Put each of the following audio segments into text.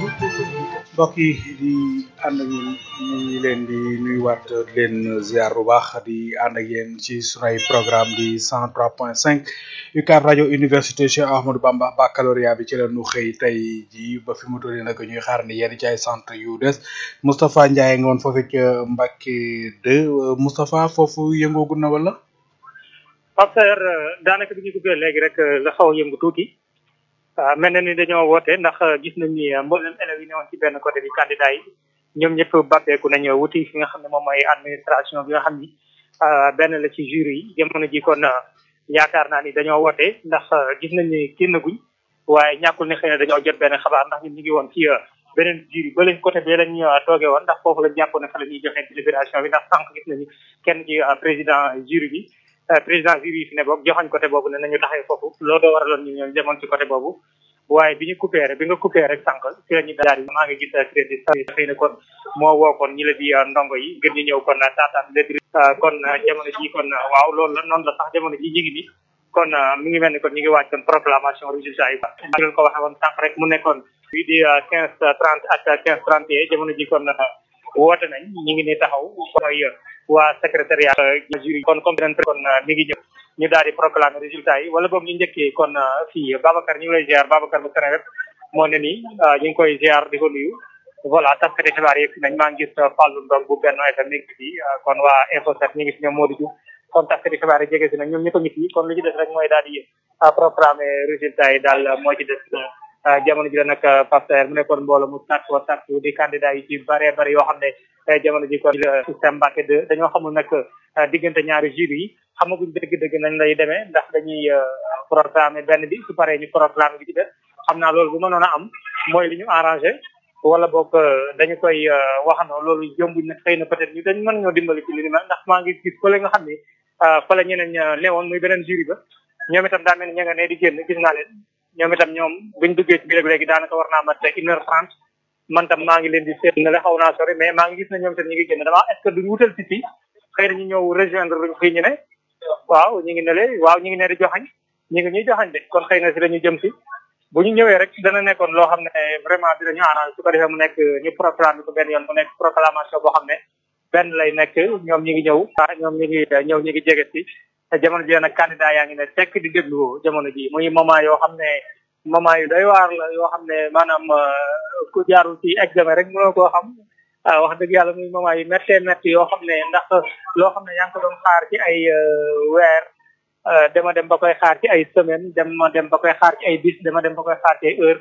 mbokk yi di ànd ak ñun ñu ngi leen di nuyuwaat di leen ziar bu baax di ànd ak yéen ci sunay programme di 103.5 UCAB rajo université Cheikh Ahmadou Bamba baccalauréat bi ci la ñu xëy tey ji ba fi mu toll nii nag ñuy xaar ni yenn ci ay centre yu des Moustapha Ndiaye nga woon foofu ca Mbacke 2 Moustapha foofu yëngoogu na wala. Pape daanaka bi ñu duggee léegi rek la xaw a yëngu tuuti. waaw mel na ni dañoo woote ndax gis nañ ni mboolem élèves yi newoon ci benn côté bi candidat yi ñoom ñëpp bàppeeku nañu wuti fi nga xam ne moom mooy administration bi nga xam ni benn la ci jury yi jamono ji kon yaakaar naa ni dañoo woote ndax gis nañ ni génn guñ waaye ñàkkul ne xëy na dañoo jot benn xabaar ndax ñun ñu ngi woon ci beneen jury ba lañ côté bi lañ toogee woon ndax foofu lañ jàppoon ne fa la ñuy joxe délibération bi ndax sànq gis nañu kenn ci président jury bi président jury yi fi ne boog joxañ côté boobu ne nañu taxee foofu loolu doo waraloon ñu ñoom demoon ci côté boobu waaye bi ñu coupé rek bi nga coupé rek sànq ci la ñu daal maa ngi gis crédit xëy na kon moo woo kon ñi la di ndongo yi ngir ñu ñëw kon taataan lépp kon jamono ji kon waaw loolu la noonu la sax jamono ji ñu ngi ni kon mi ngi mel ni kon ñu ngi waaj kon proclamation résultat yi ñu leen ko waxee woon sànq rek mu nekkoon fii di quinze trente ak quinze trente et jamono ji kon woote nañ ñu ngi ni taxaw mooy waa secrétariat jury kon comme beneen kon mi ngi ñëw ñu daal di proclamer résultat yi wala boog ñu njëkkee kon fii Babacar ñu ngi lay ziar Babacar bu Seneweb moo ne nii ñu ngi koy ziar di ko nuyu voilà taskati xibaar yëpp nañ maa ngi gis Fallou Ndong bu Benno FM mi ngi fi kon waa Info 7 ñu ngi fi ñoom Modou Diouf kon taskati xibaar yi jege si nañ ñoom ñëpp a ngi fi kon li ci des rek mooy daal di proclamer résultat yi daal moo ci des jamono ji la nag Pasteur mu nekkoon mbooloo mu tàkk wa tàkk di candidat yi ci bare bare yoo xam ne jamono ji kon système Mbacké 2 dañoo xamul nag diggante ñaari jury yi xamaguñ dëgg-dëgg nañ lay demee ndax dañuy proclamer benn bi su paree ñu proclamer bi ci des xam naa loolu bu mënoon a am mooy li ñu arrangé wala boog dañu koy waxandoo loolu jombuñ nag xëy na peut-être ñu dañ mën ñoo dimbali ci li ni mel ndax maa ngi gis fële nga xam ni fële ñeneen newoon muy beneen jury ba ñoom itam daa mel ni ña nga ne di génn gis naa leen ñoom itam ñoom buñ duggee ci biir léegi daanaka war naa mat une heure trente man tam maa ngi leen di seet ne la xaw naa sori mais maa ngi gis ne ñoom itam ñu ngi génn dama est-ce que duñ wutal si fii xëy na ñu ñëw rejoindre luñ fii ñu ne waaw ñu ngi ne le waaw ñu ngi ne di joxañ ñu ngi ñuy joxañ de kon xëy na si dañu jëm si bu ñu ñëwee rek dana nekkoon loo xam ne vraiment dinañu arrange su ko defee mu nekk ñu proclamé ko benn yoon mu nekk proclamation boo xam ne benn lay nekk ñoom ñi ngi ñëw ñoom ñi ngi ñëw ñi ngi jege si jamono ji nag candidat yaa ngi ne tekk di déglu jamono ji muy moment yoo xam ne moment yu doy waar la yoo xam ne maanaam ku jaarul ci examen rek mënoo koo xam wax dëgg yàlla muy moment yu méttee métti yoo xam ne ndax loo xam ne yaa ngi ko doon xaar ci ay weer dama dem ba koy xaar ci ay semaine dama dem ba koy xaar ci ay bis dama dem ba koy xaar ci ay heure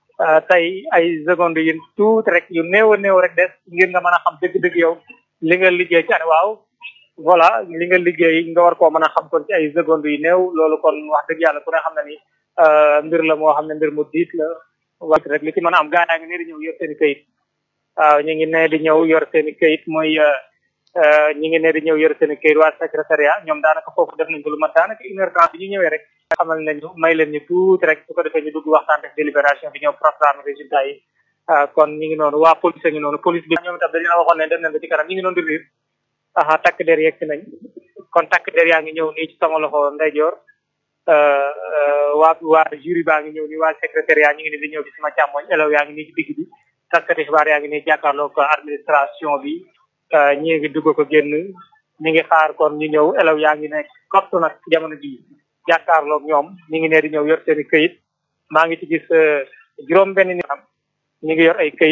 tey ay secondes yu tuuti rek yu néew a néew rek des ngir nga mën a xam dëgg-dëgg yow li nga liggéey ci année waaw voilà li nga liggéey nga war koo mën a xam kon ci ay secondes yu néew loolu kon wax dëgg yàlla ku ne xam na ni mbir la moo xam ne mbir mu diis la wax rek li ci mën a am gaa yaa ngi ne di ñëw yor seen i kayit waaw ñu ngi ne di ñëw yor seen i kayit mooy ñi ngi ne di ñëw yor seen i kayit waa secrétariat ñoom daanaka foofu def nañ ko lu mat daanaka une heure trente bi ñu ñëwee rek xamal nañu may leen ñu tuuti rek su ko defee ñu dugg waxtaan def délibération bi ñëw proclamer résultat yi kon ñi ngi noonu waa police a ngi noonu police bi ñoom itam dañu la waxoon ne dem nañ ba ci kanam ñi ngi noonu di riir aha takk der yegg si nañ kon takk der yaa ngi ñëw nii ci sama loxo ndeyjoor waa waa jury baa ngi ñëw nii waa secrétariat ñu ngi ni di ñëw ci sama càmmoñ élèves yaa ngi nii ci digg bi taskati xibaar yaa ngi nii jàkkaarloo ko administration bi ñi ngi dugg ko génn ñi ngi xaar kon ñu ñëw élèves yaa ngi nekk kottu nag jamono ji jàkkaarloog ñoom ñi ngi ne di ñëw yor seen i këyit maa ngi ci gis juróom benn ni am ñi ngi yor ay këyit